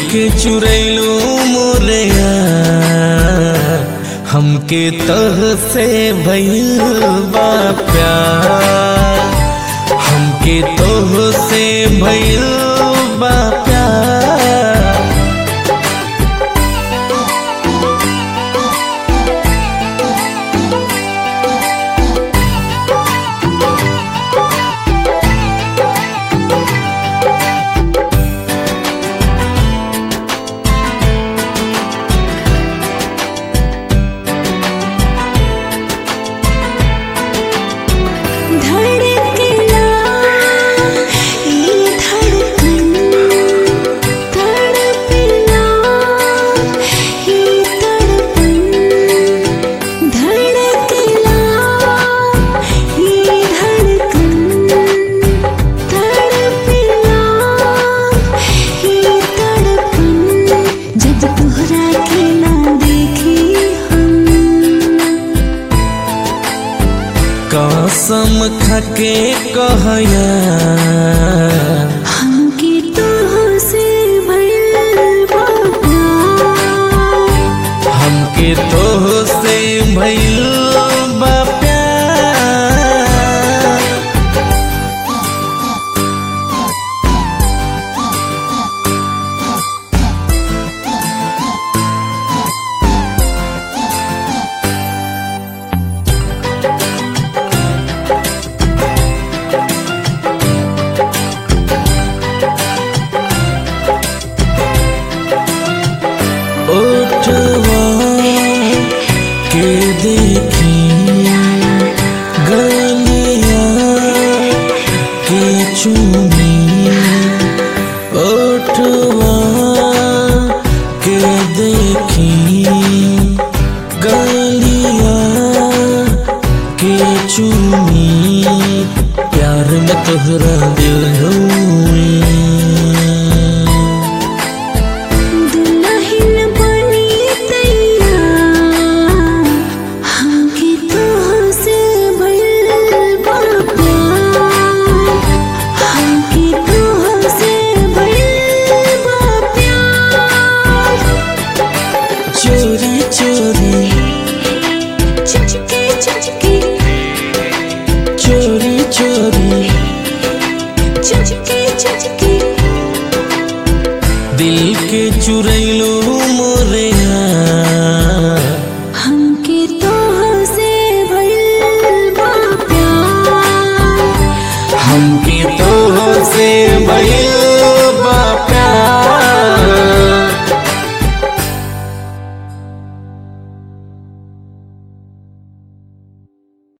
के चुरैलू मोरया हमके तह से भइल बा प्यार हमके तोह से भइल बा प्यार धड़कना ये धड़कन तड़पना ये तड़पन धड़कना ये धड़कन तड़पना ये तड़पन जब तोहरा के ना देखी हम कसम खके कहया हमके तुहसे भइल बा प्यार हमके तोह से भइल बा प्यार ओठवा के देखी गलिया के चुनी ओठवा के देखी गलिया के चुनी प्यार में तोहरा दिल हुई दुल्हन बनी तैयार हमके तुहसे भइल बा प्यार हमके तुहसे भइल बा प्यार चोरी चोरी चुचके चुचके चोरी चोरी चुचके चुचके दिल के चुरैलो मोरया हमके तुहसे भइल बा प्यार हमके